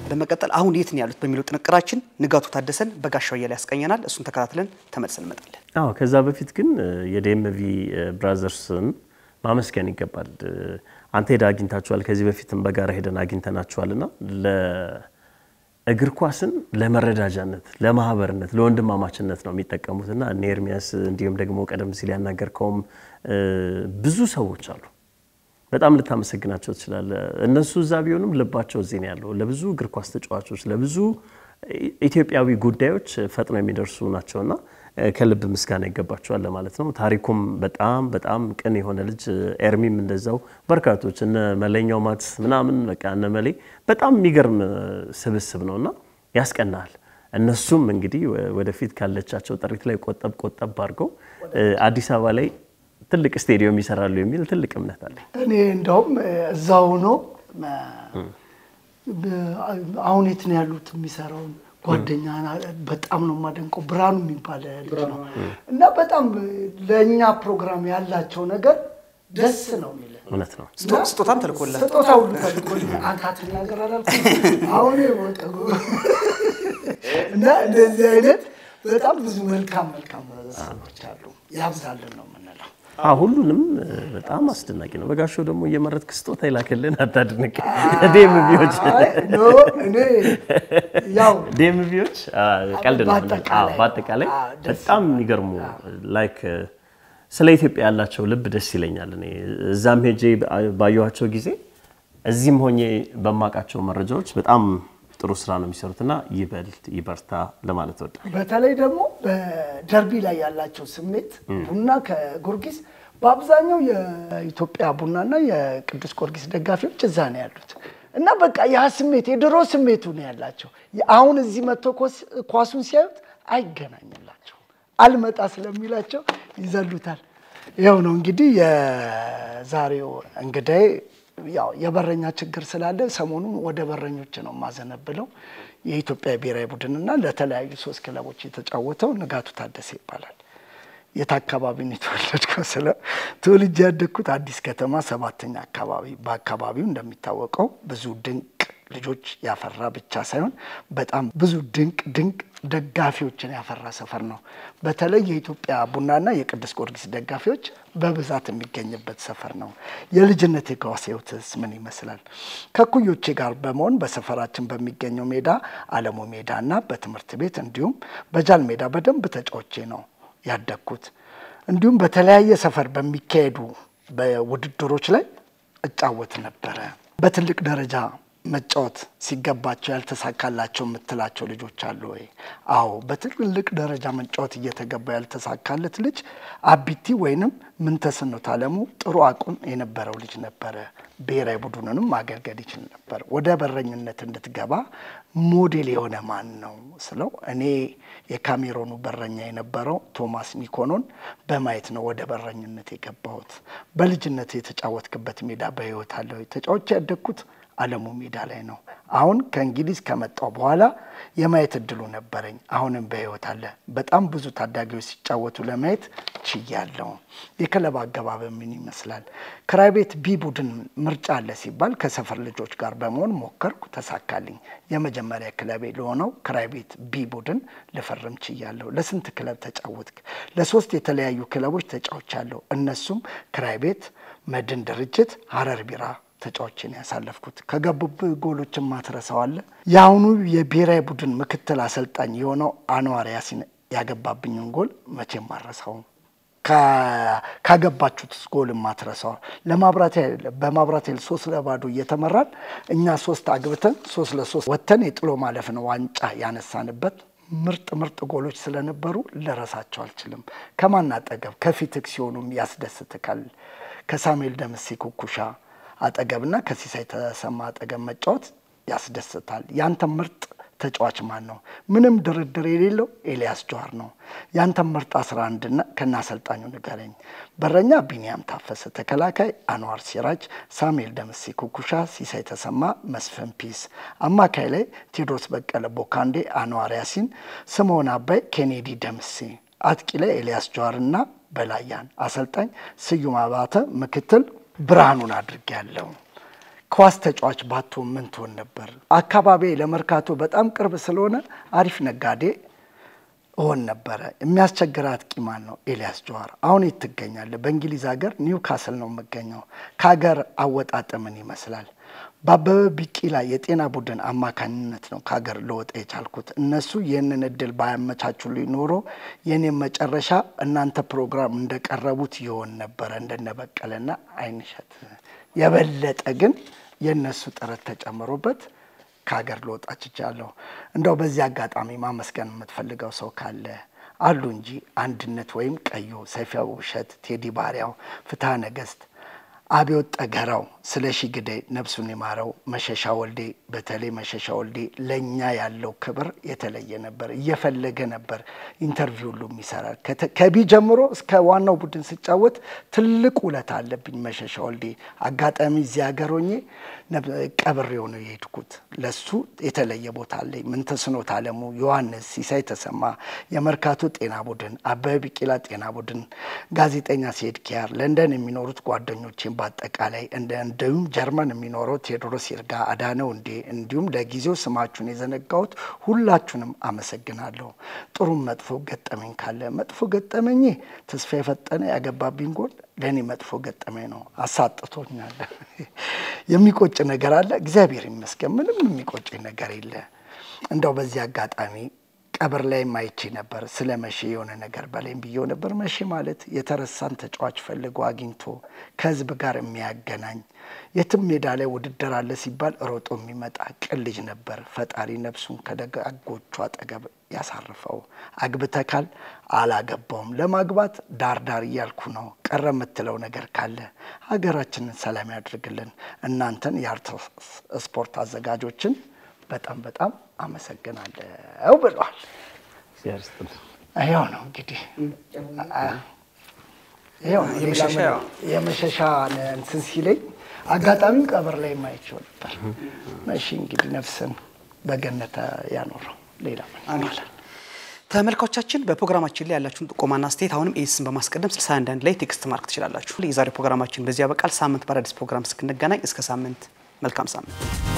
በመቀጠል አሁን የት ነው ያሉት በሚለው ጥንቅራችን ንጋቱ ታደሰን በጋሻው እያለ ያስቀኘናል። እሱን ተከታትለን ተመልሰን እንመጣለን። አዎ ከዛ በፊት ግን የዴምቪ ብራዘርስን ማመስገን ይገባል። አንተ ሄደ አግኝታችኋል። ከዚህ በፊትም በጋራ ሄደን አግኝተናችኋል እና እግር ኳስን ለመረዳጃነት፣ ለማህበርነት፣ ለወንድማማችነት ነው የሚጠቀሙት እና እነ ኤርሚያስ እንዲሁም ደግሞ ቀደም ሲል ያናገርከውም ብዙ ሰዎች አሉ። በጣም ልታመሰግናቸው ትችላለህ። እነሱ እዛ ቢሆኑም ልባቸው እዚህ ነው ያለው። ለብዙ እግር ኳስ ተጫዋቾች፣ ለብዙ ኢትዮጵያዊ ጉዳዮች ፈጥነው የሚደርሱ ናቸውና ከልብ ምስጋና ይገባቸዋል ለማለት ነው። ታሪኩም በጣም በጣም ቅን የሆነ ልጅ፣ ኤርሚም እንደዛው በርካቶች እነ መለኛው ማት ምናምን በቃ እነ መሌ በጣም የሚገርም ስብስብ ነው እና ያስቀናል። እነሱም እንግዲህ ወደፊት ካለቻቸው ጥሪት ላይ ቆጠብ ቆጠብ አድርገው አዲስ አበባ ላይ ትልቅ ስቴዲየም ይሰራሉ የሚል ትልቅ እምነት አለ። እኔ እንደውም እዛው ሆኖ አሁን የት ነው ያሉት የሚሰራውን ጓደኛ በጣም ነው የማደንቀው። ብርሃኑ የሚባል ልጅ ነው እና በጣም ለእኛ ፕሮግራም ያላቸው ነገር ደስ ነው የሚል እውነት ነው። ስጦታም ተልኮላል። ስጦታ ሁሉ ተልኮልኝ አንተ አትናገር አላልኩም። አሁን ወቀ እና እንደዚህ አይነት በጣም ብዙ መልካም መልካም ሰዎች አሉ። ያብዛልን ነው የምንለው። አዎ ሁሉንም በጣም አስደናቂ ነው። በጋሻው ደግሞ እየመረጥክ ስጦታ ይላክልን አታድንቅ። ዴምቪዎች ኖ እኔ ያው ዴምቪዎች ቀልድ ነው። በአጠቃላይ በአጠቃላይ አዎ፣ ደስ በጣም የሚገርሙ ላይክ ስለ ኢትዮጵያ ያላቸው ልብ ደስ ይለኛል። እኔ እዛም ሄጄ ባየኋቸው ጊዜ እዚህም ሆኜ በማውቃቸው መረጃዎች በጣም ጥሩ ስራ ነው የሚሰሩትና ይበል ይበርታ ለማለት እወዳለሁ። በተለይ ደግሞ በደርቢ ላይ ያላቸው ስሜት ቡና ከጊዮርጊስ በአብዛኛው የኢትዮጵያ ቡናና የቅዱስ ጊዮርጊስ ደጋፊዎች እዛ ነው ያሉት እና በቃ ያ ስሜት የድሮ ስሜቱ ነው ያላቸው። አሁን እዚህ መጥቶ ኳሱን ሲያዩት አይገናኝላቸውም። አልመጣ ስለሚላቸው ይዘሉታል። ይኸው ነው እንግዲህ የዛሬው እንግዳዬ ያው የበረኛ ችግር ስላለ ሰሞኑን ወደ በረኞች ነው የማዘነብለው። የኢትዮጵያ ብሔራዊ ቡድንና ለተለያዩ ሶስት ክለቦች የተጫወተው ንጋቱ ታደሰ ይባላል። የት አካባቢ ነው የተወለድከው? ስለ ተወልጄ ያደግኩት አዲስ ከተማ ሰባተኛ አካባቢ። በአካባቢው እንደሚታወቀው ብዙ ድንቅ ልጆች ያፈራ ብቻ ሳይሆን በጣም ብዙ ድንቅ ድንቅ ደጋፊዎችን ያፈራ ሰፈር ነው። በተለይ የኢትዮጵያ ቡናና የቅዱስ ጊዮርጊስ ደጋፊዎች በብዛት የሚገኝበት ሰፈር ነው። የልጅነት የኳስ ሕይወትስ ምን ይመስላል? ከኩዮቼ ጋር በመሆን በሰፈራችን በሚገኘው ሜዳ አለሙ ሜዳ እና በትምህርት ቤት እንዲሁም በጃል ሜዳ በደንብ ተጫውቼ ነው ያደግኩት። እንዲሁም በተለያየ ሰፈር በሚካሄዱ በውድድሮች ላይ እጫወት ነበረ። በትልቅ ደረጃ መጫወት ሲገባቸው ያልተሳካላቸው የምትላቸው ልጆች አሉ ወይ? አዎ፣ በትልቅ ደረጃ መጫወት እየተገባ ያልተሳካለት ልጅ አቢቲ ወይንም ምንተስኖት አለሙ ጥሩ አቁም የነበረው ልጅ ነበረ። ብሔራዊ ቡድኑንም ማገልገል ይችል ነበር። ወደ በረኝነት እንድትገባ ሞዴል የሆነ ማን ነው ስለው እኔ የካሜሮኑ በረኛ የነበረው ቶማስ ኒኮኖን በማየት ነው ወደ በረኝነት የገባሁት። በልጅነት የተጫወትክበት ሜዳ በህይወት አለ ወይ? ተጫዋች ያደግኩት አለሙ ሜዳ ላይ ነው። አሁን ከእንግሊዝ ከመጣው በኋላ የማየት እድሉ ነበረኝ። አሁንም በህይወት አለ። በጣም ብዙ ታዳጊዎች ሲጫወቱ ለማየት ችያለሁ። የክለብ አገባብ ምን ይመስላል? ክራይ ቤት ቢ ቡድን ምርጫ አለ ሲባል ከሰፈር ልጆች ጋር በመሆን ሞከርኩ፣ ተሳካልኝ። የመጀመሪያ ክለቤ ለሆነው ክራይ ቤት ቢ ቡድን ልፈርም ችያለሁ። ለስንት ክለብ ተጫወትክ? ለሶስት የተለያዩ ክለቦች ተጫውቻለሁ። እነሱም ክራይ ቤት፣ መድን ድርጅት፣ ሀረር ቢራ ተጫዋችን ያሳለፍኩት ከገቡብህ ጎሎችን ማትረሳዋለ። የአሁኑ የብሔራዊ ቡድን ምክትል አሰልጣኝ የሆነው አንዋር ያሲን ያገባብኝን ጎል መቼም ማረሳውም። ካገባችሁት ጎል ማትረሳው ለማብራት በማብራት ኃይል ሶስት ለባዶ እየተመራን እኛ ሶስት አግብተን ሶስት ለሶስት ወጥተን የጥሎ ማለፍን ዋንጫ ያነሳንበት ምርጥ ምርጥ ጎሎች ስለነበሩ ልረሳቸው አልችልም። ከማን አጠገብ ከፊትክ ሲሆኑም ያስደስትካል። ከሳሙኤል ደምሴ ኩኩሻ አጠገብና ከሲሳይ ተሰማ አጠገብ መጫወት ያስደስታል። ያንተ ምርጥ ተጫዋች ማን ነው? ምንም ድርድር የሌለው ኤልያስ ጀዋር ነው። ያንተ ምርጥ 11ና ከና አሰልጣኙ ንገረኝ። በረኛ ቢኒያም ታፈሰ፣ ተከላካይ አንዋር ሲራጅ፣ ሳሙኤል ደምሴ ኩኩሻ፣ ሲሳይ ተሰማ፣ መስፍን ፒስ፣ አማካይ ላይ ቴዎድሮስ በቀለ፣ ቦካንዴ፣ አንዋር ያሲን፣ ስምዖን አባይ፣ ኬኔዲ ደምሴ፣ አጥቂ ላይ ኤልያስ ጀዋርና በላያን፣ አሰልጣኝ ስዩም አባተ፣ ምክትል ብርሃኑን አድርጌያለሁ። ኳስ ተጫዋች ባትሆን ምን ትሆን ነበር? አካባቢ ለመርካቶ በጣም ቅርብ ስለሆነ አሪፍ ነጋዴ እሆን ነበረ። የሚያስቸግር አጥቂ ማን ነው? ኤልያስ ጀዋር። አሁን የት ትገኛለህ? በእንግሊዝ ሀገር ኒውካስል ነው የምገኘው። ከሀገር አወጣጥ ምን ይመስላል? በአበበ ቢቂላ የጤና ቡድን አማካኝነት ነው ከሀገር ልወጣ የቻልኩት። እነሱ ይህንን እድል ባያመቻቹልኝ ኖሮ የኔም መጨረሻ እናንተ ፕሮግራም እንደቀረቡት ይሆን ነበረ እንደነ በቀለና አይንሸት። የበለጠ ግን የእነሱ ጥረት ተጨምሮበት ከሀገር ልወጣ ችቻለሁ። እንደው በዚህ አጋጣሚ ማመስገን የምትፈልገው ሰው ካለ አሉ እንጂ አንድነት ወይም ቀዩ፣ ሰይፈ ውሸት፣ ቴዲ ባሪያው፣ ፍትሐ ነገስት አብዮት ጠገራው፣ ስለሺ ግዳይ ነፍሱን የማረው፣ መሸሻ ወልዴ፣ በተለይ መሸሻ ወልዴ ለእኛ ያለው ክብር የተለየ ነበር። እየፈለገ ነበር ኢንተርቪው ሁሉ ይሰራል። ከቢ ጀምሮ እስከ ዋናው ቡድን ስጫወት ትልቅ ውለታ አለብኝ መሸሻ ወልዴ። አጋጣሚ እዚህ ሀገር ሆኜ ቀብሬው ነው የሄድኩት። ለሱ የተለየ ቦታ አለኝ። ምንተስኖት አለሙ፣ ዮሐንስ ሲሳይ ተሰማ፣ የመርካቶ ጤና ቡድን፣ አበበ ቢቂላ ጤና ቡድን፣ ጋዜጠኛ ሴድ ኪያር፣ ለንደን የሚኖሩት ጓደኞቼን በአጠቃላይ እንዲሁም ጀርመን የሚኖረው ቴዎድሮስ ይርጋ፣ አዳነው እንዴ እንዲሁም ለጊዜው ስማችሁን የዘነጋሁት ሁላችሁንም አመሰግናለሁ። ጥሩም መጥፎ ገጠመኝ ካለ መጥፎ ገጠመኝ ተስፋ የፈጠነ ያገባብኝ ጎል ለእኔ መጥፎ ገጠመኝ ነው። አሳጥቶኛል። የሚቆጭ ነገር አለ? እግዚአብሔር ይመስገን ምንም የሚቆጭኝ ነገር የለ። እንደው በዚህ አጋጣሚ ቀብር ላይ ማይቼ ነበር ስለ መቼ የሆነ ነገር በላይም ብየው ነበር። መቼ ማለት የተረሳን ተጫዋች ፈልጎ አግኝቶ ከህዝብ ጋር የሚያገናኝ የትም ሜዳ ላይ ውድድር አለ ሲባል ሮጦ የሚመጣ ቅን ልጅ ነበር። ፈጣሪ ነፍሱን ከደጋጎቹ አጠገብ ያሳርፈው። አግብተካል? አላገባውም። ለማግባት ዳር ዳር እያልኩ ነው። ቀረ የምትለው ነገር ካለ ሀገራችንን ሰላም ያድርግልን። እናንተን የአርት ስፖርት አዘጋጆችን በጣም በጣም አመሰግናለሁ ብለዋል። ይኸው ነው እንግዲህ ይኸው ነው የመሸሻ እንትን ሲለኝ አጋጣሚው ቀብር ላይ የማይችው ነበር። መሺ እንግዲህ ነፍስን በገነት ያኖረው ሌላ ምን ይባላል? ተመልካቾቻችን በፕሮግራማችን ላይ ያላችሁን ጥቆማና አስተያየት አሁንም ኤስን በማስቀደም 61 ላይ ቴክስት ማርክ ትችላላችሁ። የዛሬው ፕሮግራማችን በዚህ ያበቃል። ሳምንት በአዳዲስ ፕሮግራም እስክንገናኝ እስከ ሳምንት መልካም ሳምንት